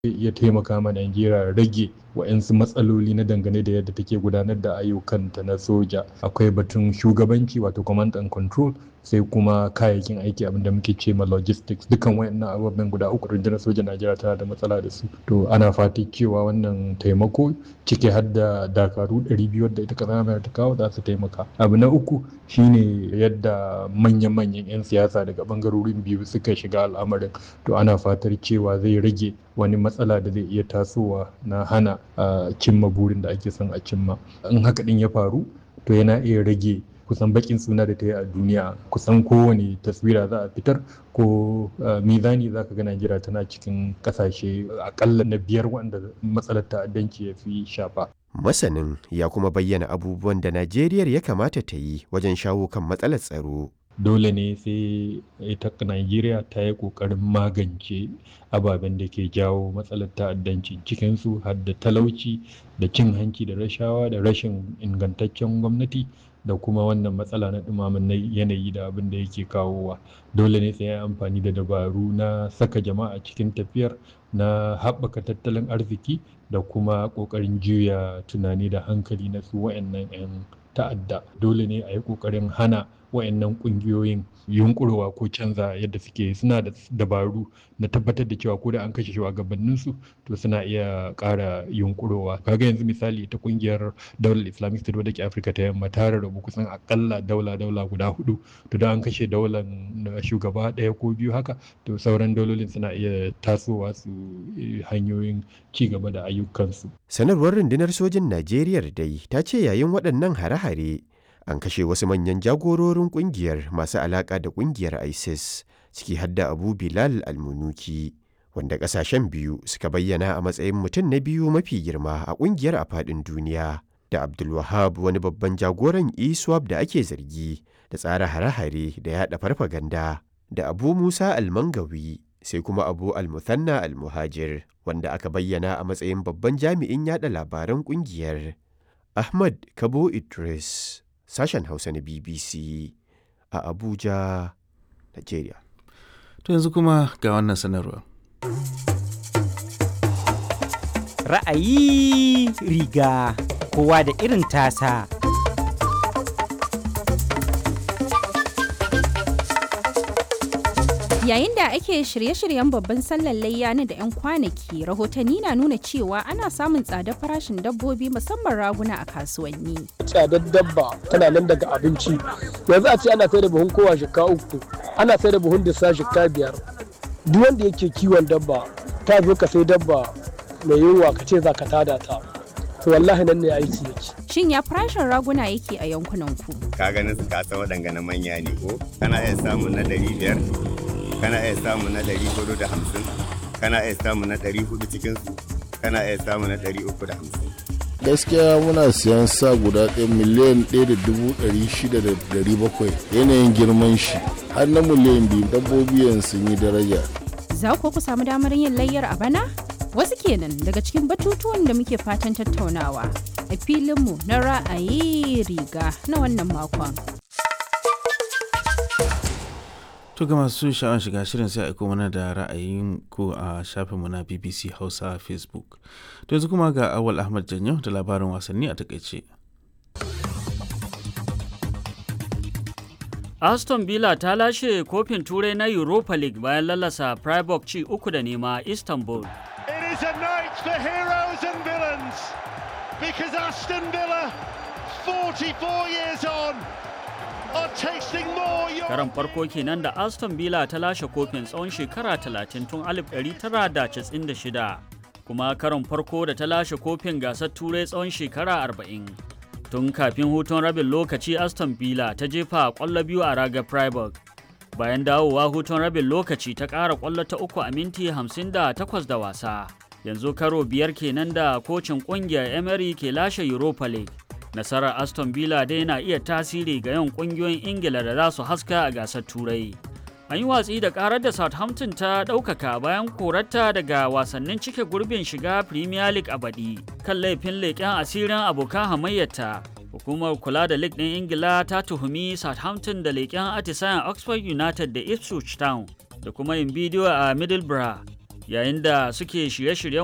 zai iya taimaka ma Najeriya rage wa'yansu matsaloli na dangane da yadda take gudanar da ayyukanta na soja akwai batun shugabanci wato command and control sai kuma kayayyakin aiki abinda muke ce ma logistics dukan wayannan ababen guda uku rundunar sojan Najeriya tana da matsala da su to ana fatan cewa wannan taimako ciki har da dakaru 200 da ita kasar ta kawo za su taimaka abu na uku shine yadda manyan-manyan 'yan siyasa daga bangarorin biyu suka shiga al'amarin to ana fatar cewa zai rage wani matsala da zai iya tasowa na hana a cimma burin da ake son a cimma in haka din ya faru to yana iya rage kusan bakin suna da ta yi a duniya kusan kowane taswira za a fitar ko mizani za ka ga najeriya tana cikin kasashe akalla na biyar wanda matsalar ta'addanci ya fi shafa masanin ya kuma bayyana abubuwan da najeriya ya kamata ta yi wajen shawo kan matsalar tsaro dole ne sai ita Najeriya ta yi ƙoƙarin magance ababen da ke jawo matsalar ta'addanci cikinsu har da talauci da cin hanci da rashawa da rashin ingantaccen gwamnati da kuma wannan matsala na ɗumamin yanayi da abin da yake kawowa dole ne sai ya amfani da dabaru na saka jama'a cikin tafiyar na haɓaka tattalin arziki da kuma ƙoƙarin juya tunani da hankali na su wa'annan 'yan ta'adda dole ne a yi ƙoƙarin hana wayannan kungiyoyin yunkurowa ko canza yadda suke suna da dabaru na tabbatar da cewa ko da an kashe shugabannin su to suna iya ƙara yunkurowa kaga yanzu misali ta kungiyar daular islamic state wadda ke afirka ta yamma ta rarrabu kusan akalla daula daula guda hudu to da an kashe daular shugaba ɗaya ko biyu haka to sauran daulolin suna iya tasowa su hanyoyin ci gaba da ayyukansu sanarwar rundunar sojin najeriya dai ta ce yayin waɗannan hare-hare an kashe wasu manyan jagororin kungiyar masu alaƙa da kungiyar isis ciki hadda abu bilal almunuki wanda ƙasashen biyu suka bayyana a matsayin mutum na biyu mafi girma a kungiyar a faɗin duniya da abdulwahab wani babban jagoran iswap da ake zargi da tsara hare-hare da yaɗa farfaganda da abu musa almangawi sai kuma abu almuthanna almuhajir wanda aka bayyana a matsayin babban jami'in yaɗa labaran kungiyar ahmad kabo idris sashen Hausa na BBC a Abuja, Nigeria. To yanzu kuma ga wannan sanarwa. Ra'ayi riga kowa da irin tasa. Yayin da ake shirye-shiryen babban sallar layya na da 'yan kwanaki, rahotanni na nuna cewa ana samun tsadar farashin dabbobi musamman raguna a kasuwanni. Tsadar dabba tana nan daga abinci. Yanzu a ce ana sai da buhun kowa shika uku, ana sai da buhun disa shika biyar. Duk wanda yake kiwon dabba, ta zo ka sai dabba mai yunwa ka ce za ka tada ta. To wallahi nan ne aiki yake. Shin ya farashin raguna yake a yankunan ku? Ka ganin su kasa waɗanga manya ne ko? Kana iya samun na ɗari biyar, kana iya samu na ɗari hudu da hamsin kana iya samu na ɗari hudu cikinsu kana iya samu na ɗari uku da hamsin. gaskiya muna siyan sa guda ɗaya miliyan ɗaya da dubu ɗari shida da ɗari bakwai yanayin girman shi har na miliyan biyu dabbobi yanzu sun yi daraja. Za ku ku samu damar yin layyar a bana? Wasu kenan daga cikin batutuwan da muke fatan tattaunawa a filinmu na ra'ayi riga na wannan makon. To ga masu sha'awar shiga shirin sai aiko mana da ra'ayin ku a shafinmu na BBC Hausa Facebook. To yanzu kuma ga Awal Ahmad Janyo da labarin wasanni a takaice. Aston Villa ta lashe kofin turai na Europa League bayan lalasa Freiburg ci uku da nema Istanbul. It is a night for heroes and villains because Aston Villa 44 years on Karan farko kenan da Aston Villa ta lashe kofin tsawon shekara 30 tun 1996 kuma karon farko da ta lashe kofin gasar turai tsawon shekara 40. Tun kafin hutun rabin lokaci Aston Villa ta jefa kwallo biyu a raga Freiburg. Bayan dawowa hutun rabin lokaci ta ƙara kwallo ta uku a minti 58 da wasa. Yanzu karo biyar kenan da kocin ƙungiyar Emery ke lashe Europa League. nasarar aston villa dai na iya tasiri ga yawan kungiyoyin ingila da za su haska a gasar turai an yi watsi da karar da southampton ta ɗaukaka bayan korarta daga wasannin cike gurbin shiga premier league a baɗi kan laifin leƙen asirin abokan hamayyarta hukumar kula da league ɗin ingila ta tuhumi southampton da leƙen atisayen oxford united da ipswich town da kuma yin bidiyo a middlesbrough yayin da suke shirye-shiryen